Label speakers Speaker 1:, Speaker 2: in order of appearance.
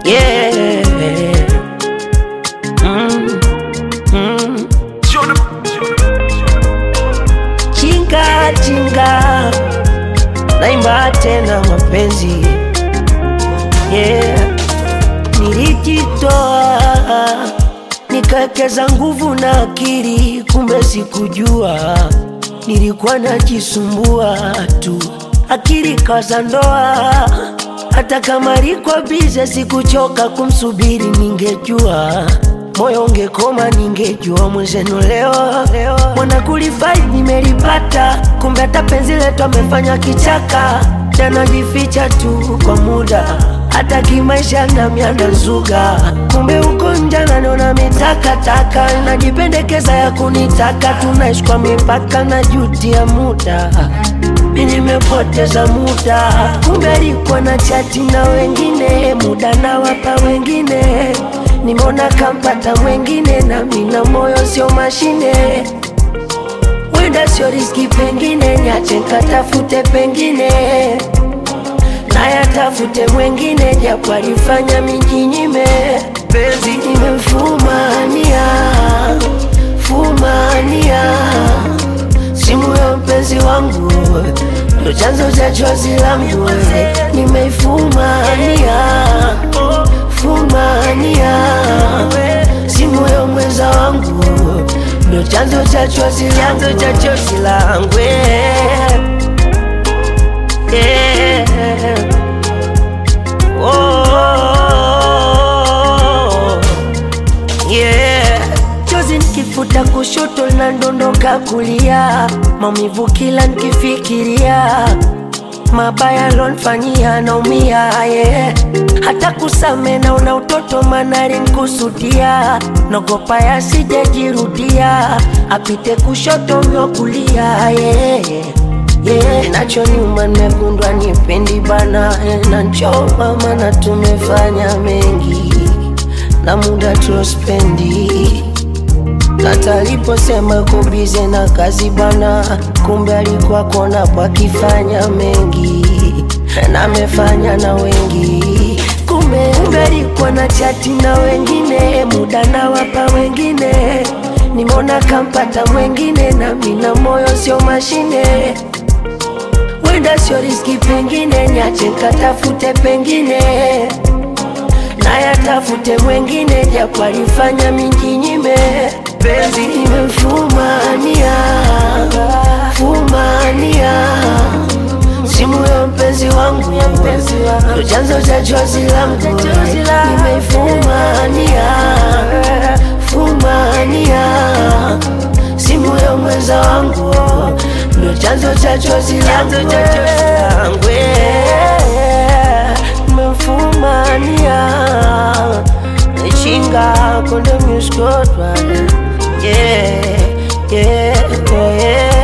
Speaker 1: yeah. mm, mm. Chinga chinga, naimba tena mapenzi yeah. Nilijitoa nikawekeza nguvu na akili, kumbe sikujua nilikuwa najisumbua tu, akili kaza ndoa. Hata kama liko bize, sikuchoka kumsubiri, ningejua moyo ungekoma, ningejua mwenzenu leo mwana kulifai nimelipata, kumbe hata penzi letu amefanya kichaka, tanajificha tu kwa muda hata kimaisha na mianda zuga, kumbe uko nje naniona mitakataka, najipendekeza ya kunitaka, tunaishi kwa mipaka na juti ya muda mi nimepoteza muda, kumbe alikuwa na chati na wengine, muda na wapa wengine, nimeona kampata mwengine, na mina moyo sio mashine, wenda sio riski, pengine niache nkatafute pengine nayatafute mwengine, japo alifanya mijinyime, penzi nimemfumania fumania simu ya mpenzi wangu ndo chanzo cha chozi langu, nimeifumania fumania simu ya mwenza wangu ndo chanzo cha chozi chanzo cha chozi langu yeah. Oh, yeah. Chozi nikifuta kushoto na ndondoka kulia, maumivu kila nikifikiria, mabaya lonfanyia naumia, yeah. Hata kusame naona utoto manari nkusudia, nogopa yasijajirudia, apite kushoto myo kulia, yeah. Yeah, nacho nyuma nimegundwa nipendi bana eh, na nchoma mana tumefanya mengi na muda tulospendi hata aliposema uko bize na kazi bana, kumbe alikuwa kona pakifanya mengi na amefanya na wengi, kumbe kumbe alikuwa na chati na wengine, muda na wapa wengine, nimeona kampata mwengine, na mina moyo sio mashine wenda sio riski, pengine niache nkatafute pengine nayatafute mwengine, japo alifanya mijinyime, penzi nimemfumania fumania simu ya mpenzi wangu ndo chanzo cha chozi langu, nimeifumania fumania simu ya mwenza wangu ndo chanzo cha chozi langu nimemfumania chinga konde muskotwa yeah, yeah, yeah.